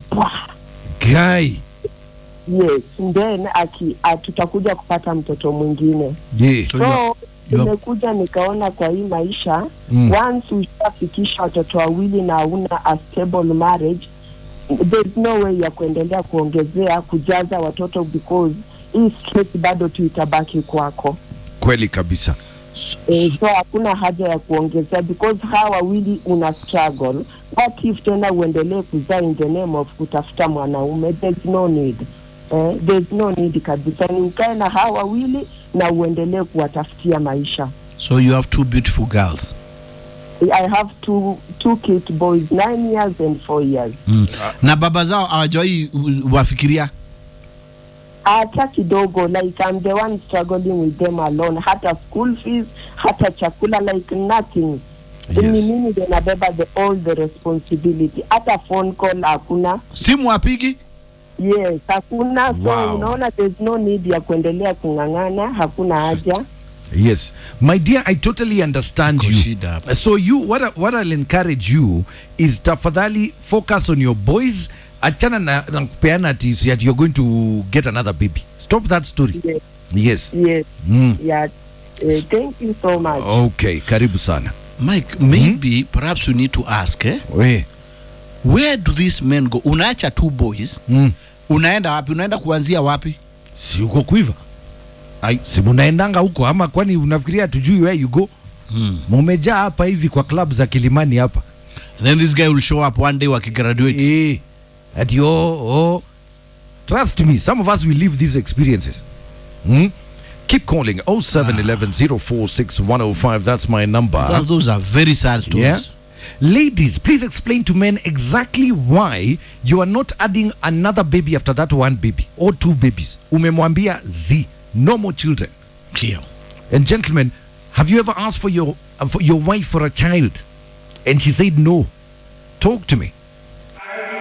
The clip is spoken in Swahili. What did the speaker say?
pwa Guy. yes then aki a- tutakuja kupata mtoto mwingine Yeah. So you are- so you are- nimekuja nikaona kwa hii maisha Mm. once ushafikisha watoto wawili na hauna a stable marriage there's no way ya kuendelea kuongezea kujaza watoto because hii stress bado tu itabaki kwako Kweli kabisa. Eh, so hakuna haja ya kuongezea because hawa wawili una struggle what if tena uendelee kuzaa in the name of kutafuta mwanaume there's no need eh, there's no need kabisa ni ukae na hawa wawili na uendelee kuwatafutia maisha So you have two beautiful girls. i have two, two kid boys nine years and four years Mm. Na baba zao hawajawai uh, wafikiria hata kidogo like I'm the one struggling with them alone hata school fees hata chakula like nothing Yes. ni mimi ndio nabeba the all the responsibility hata phone call hakuna simu apigi yes hakuna so Wow. unaona there's no need ya kuendelea kung'ang'ana hakuna haja Yes. My dear, I totally understand Iko you. shida hapa. So you what I, what I'll encourage you is tafadhali focus on your boys. Achana na, na kupeana ati si ati you're going to get another baby. Stop that story. yes, Yes. yes Mm. yeah uh, thank you so much Okay, karibu sana. mike maybe perhaps you need to ask eh? We. where do these men go unaacha two boys Mm. unaenda wapi unaenda kuanzia wapi Si uko kuiva? Ai, si munaendanga huko ama kwani unafikiria tujui where you go? hmm. Mumejaa hapa hivi kwa club za Kilimani hapa. then this guy will show up one day wakigraduate Eh. Ati oh, oh. Trust me, some of us will live these experiences. Hmm? Keep calling 0711 046 105. That's my number. Th- those are very sad stories Yeah. Ladies, please explain to men exactly why you are not adding another baby after that one baby or two babies. Umemwambia Z, no more children. Clear. And gentlemen, have you ever asked for your uh, for your wife for a child and she said no? Talk to me.